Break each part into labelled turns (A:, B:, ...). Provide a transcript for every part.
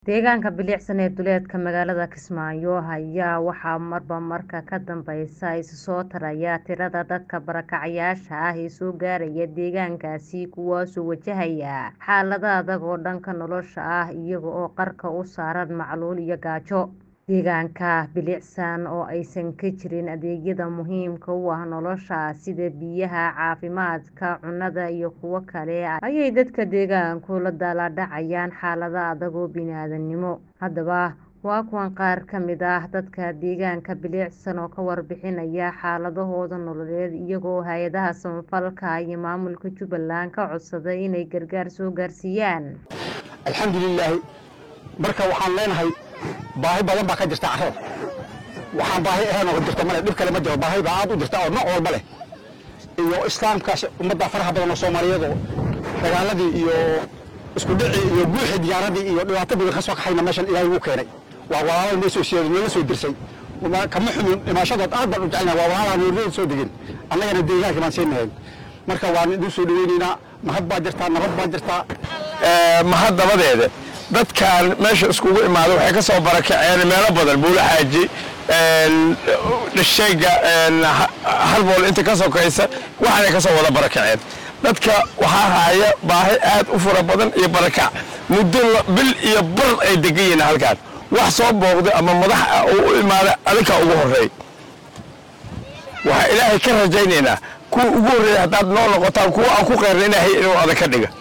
A: Deegaanka bilicsan ee duleedka magaalada Kismaayo ayaa waxaa marba marka ka dambeysa isa soo taraya tirada dadka barakacayaasha ah ee soo gaaraya deegaankaasi kuwaasoo wajahaya xaalado adag oo dhanka nolosha ah iyaga oo qarka u saaran macaluul iyo gaajo. Deegaanka bilicsan oo aysan ka jirin adeegyada muhiimka u ah nolosha sida biyaha, caafimaadka, cunnada iyo kuwo kale ayay dadka deegaanku la daalaa dhacayaan xaalado adag oo bini'aadantinimo. Haddaba waa kuwan qaar ka mid ah dadka deegaanka bilicsan oo ka warbixinaya xaaladahooda nololeed iyaga oo hay'adaha samafalka iyo maamulka Jubbaland ka codsaday inay gargaar soo gaarsiiyaan.
B: alxamdulilaahi marka waxaan leenahay baahi badan baa ka jirta carrada waxaan baahi ahayn oo jirta male dhib kale ma jiro baahi baa aad u jirta oo nooc walba leh iyo islaamkaas ummadda faraha badan oo soomaaliyeed oo dagaaladii iyo isku dhicii iyo guuxii diyaaradii iyo dhibaato badan ka soo kaxayna meeshan ilaahay wuu keenay waa walaalo noo soo siiyay noola soo dirsay kama xumin dhimashadood aad baan u jecelnahay waa walaalaha noornada soo degin annagana deegaanka baan siinahayn marka waan idin soo dhaweynaynaa mahad baa jirtaa nabad baa jirtaa
C: mahad dabadeeda dadkan meesha iskugu imaada waxay ka soo barakaceen meelo badan buulo xaaji dhashayga halbool inta ka sokaysa waxaanay ka soo wada barakaceen dadka waxaa haya baahi aad u fara badan iyo barakac muddo bil iyo bar ay degan yihiin halkaan wax soo booqday ama madax ah oo u imaada adinkaa ugu horreey waxaa ilaahay ka rajaynaynaa kuwa ugu horreeya haddaad noo noqotaan kuwa aan ku qeyrna ilaahay inuu adag ka dhiga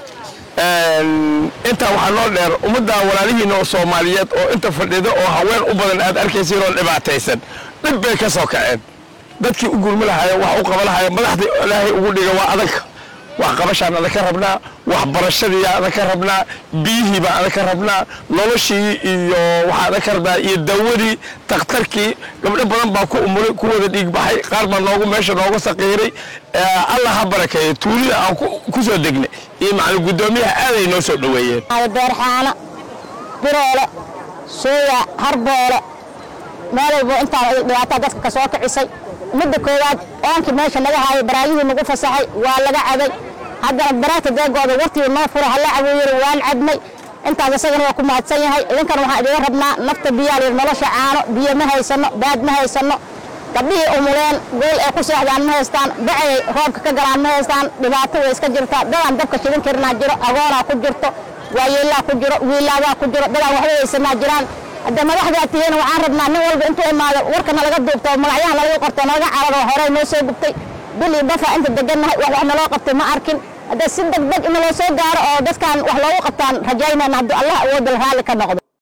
C: intaa waxaa noo dheer ummadda walaalihiina oo soomaaliyeed oo inta fadhida oo haween u badan aad arkaysiin oo dhibaataysan dhib bay ka soo kaceen dadkii u gurmi lahaya wax u qaba lahaya madaxdii ilaahay ugu dhiga waa adanka wax qabashaan adag ka rabnaa waxbarashadii adag ka rabnaa biyihii baan adag ka rabnaa noloshii iyo waxaa adag ka rabnaa iyo dawadii takhtarkii gabdho badan baa ku umulay ku wada dhiigbaxay qaar baa noogu meesha nooga saqiiray allah ha barakeeyo tuulida aan ku soo degnay iyo macalin guddoomiyaha aaday noo soo dhoweeyeen
D: beerxaano biroole sooya harboole meel walbo intaan dhibaataa dadka ka soo kicisay midda koowaad oonkii meesha naga haayay baraayihii nagu fasaxay waa laga cabay haddana baraagta deegooda wartii noo fura hala caweeyey waan cabnay intaas isagana waa ku mahadsan yahay idinkan waxaan idiga rabnaa nafta biyaa layidhi nolosha caano biyo ma haysano baad ma haysano gabdhihii umuleen gool ay ku seexdaan ma haystaan bacay roobka ka galaan ma haystaan dhibaato way iska jirtaa dadaan dabka shidin karinaa jiro agoonaa ku jirto waayeelaa ku jiro wiilaadaa ku jiro dadaan waxba haysanaa jiraan hadda madaxdaa tihiin waxaan rabnaa nin walba intuu imaado warkana laga duubto magacyaha nalaga qorto nalaga cararo horey noo soo gubtay bil iyo bafa inta degannahay wax wax naloo qabtay ma arkin hadda si degdeg in naloo soo gaaro oo dadkan wax loogu qabtaan rajaynayna hadduu allah awoodal raalli ka noqdo